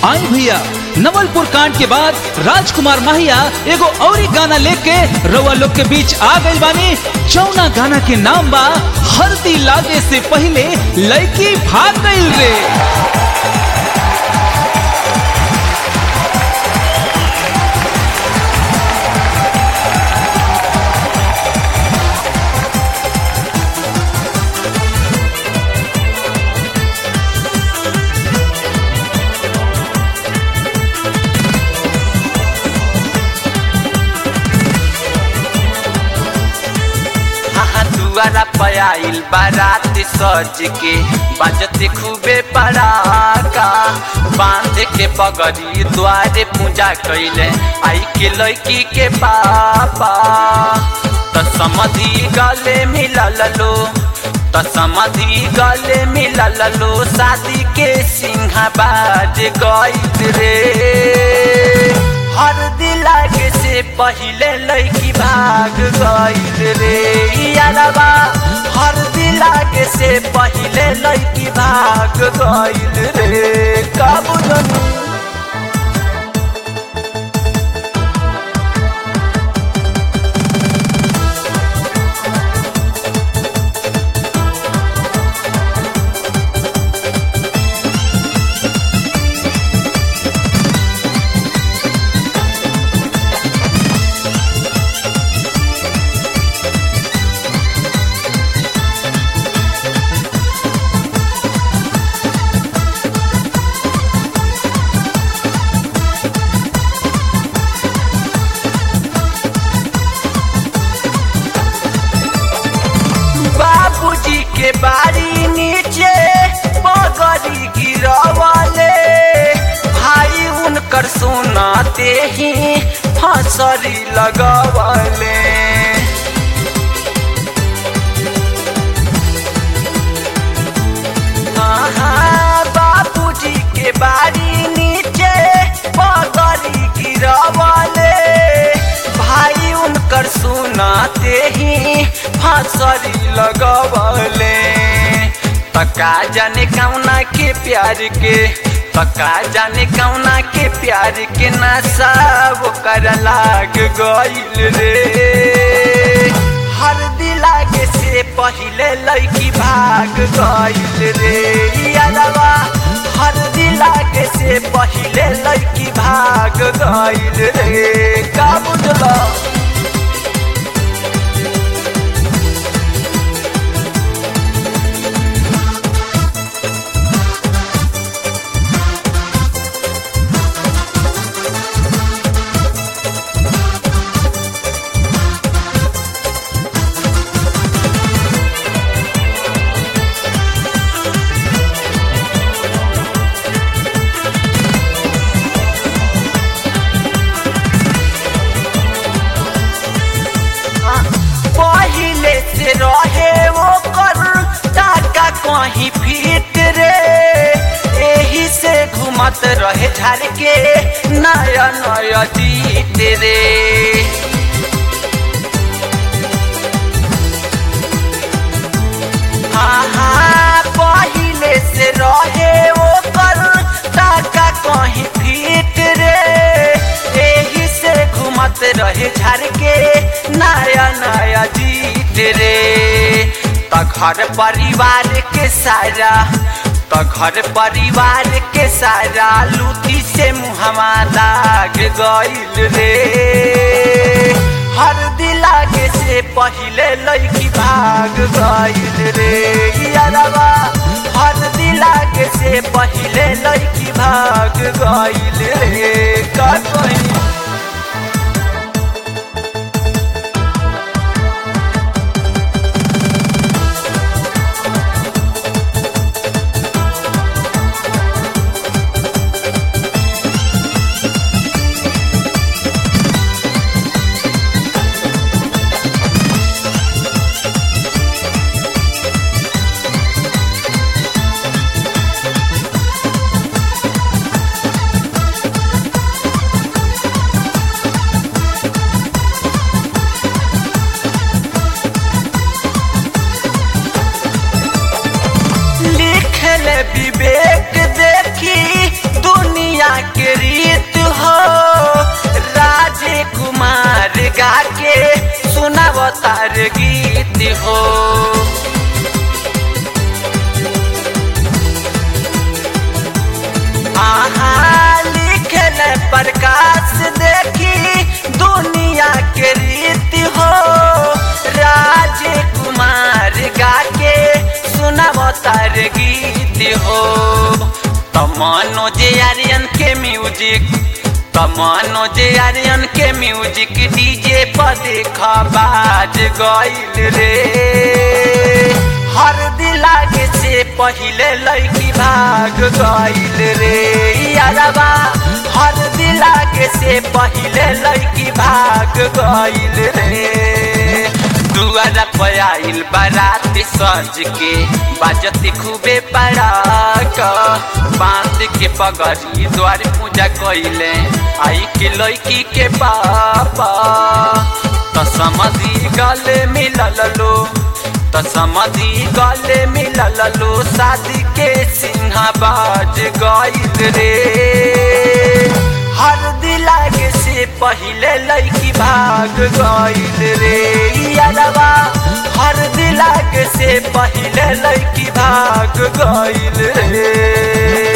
आई भैया नवलपुर कांड के बाद राजकुमार माहिया एगो औरी गाना लेके रउआ लोग के बीच आ गई बानी जौना गाना के नाम बा हल्दी लागे से पहले लड़की भाग गई रे हाँ दुआरा पयाइल बारात सज के बजते खूबे पड़ाका बांध के पगड़ी द्वारे पूजा कैले आई के लड़की के पापा त समधि गले मिलल लो त समधि गले मिलल लो शादी के सिंहा बाज गई रे हर दिलागे से पहिले लड़की भाग गईल रे यारबा हर दिलागे से पहिले लड़की भाग गईल रे कब जनू बाबूजी के बाड़ी नीचे बगरी गिरवले भाई उनकर सुनाते ही फसरी लगवले हाँ, बाबूजी के बाड़ी नीचे बगरी गिरवले भाई उनकर सुनाते ही फांसरी लगवले पका जाने कौना के प्यार के पका जाने कौना के प्यार के नशा वो कर लाग गईल रे हर दिलागे से पहिले लड़की भाग गईल रे यारवा हर दिलागे से पहिले लड़की भाग गईल रे का बुझला पहिले से रहे वो कर टाका कहीं फिट रे एही से घुमत रहे झाड़ के नया नया जीत रे हाँ हाँ पहिले से रहे वो कर टाका कहीं फिट रे एही से घुमत रहे झाड़ के नया नया जीत रे त घर परिवार के सारा त घर परिवार के सारा लूटी से मुहमा लाग गईल रे हर दिलागे से पहिले लड़की भाग गईल रे यारवा हर दिलागे से पहिले लड़की भाग गईल रे का कहीं सुनावतार गीत हो आहा लिखल प्रकाश देखी दुनिया के रीति हो राजकुमार गा के सुनावतार गीत हो मनोज आर्यन के म्यूजिक मनोज आर्यन के म्यूजिक डीजे पर देखा बाज गईल रे हर दिलागे से पहिले लड़की भाग गईल रे यारबा हर दिलागे से पहिले लड़की भाग गईल रे दुआरा पर आइल बारात सज के बाजती खूबे पड़ाक बांध के पगड़ी द्वार पूजा कइले आई के लड़की के पापा तो समझी गले मिलल लो तो समझी गले मिलल लो शादी के सिंहाबाज गइल रे हर दिलागे से पहिले लड़की भाग गइल रे यारबा हर दिलागे से पहिले लड़की भाग गइल रे